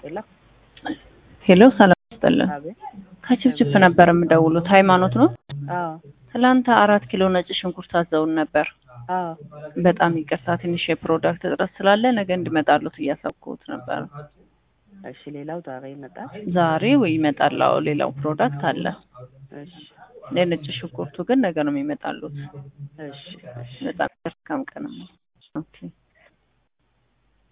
ሄሎ ሄሎ ሰላም ይስጥልን። አቤት። ከችፕችፕ ነበር የምደውሉት። ሃይማኖት ነው። አዎ ትላንት አራት ኪሎ ነጭ ሽንኩርት አዘውን ነበር። አዎ በጣም ይቅርታ ትንሽ የፕሮዳክት እጥረት ስላለ ነገ እንዲመጣሉት እያሰብኩት ነበር። እሺ። ሌላው ዛሬ ይመጣል። ዛሬ ወይ ይመጣል። አዎ ሌላው ፕሮዳክት አለ። እሺ የነጭ ሽንኩርቱ ግን ነገ ነው የሚመጣሉት። እሺ እሺ። በጣም መልካም ቀን። ኦኬ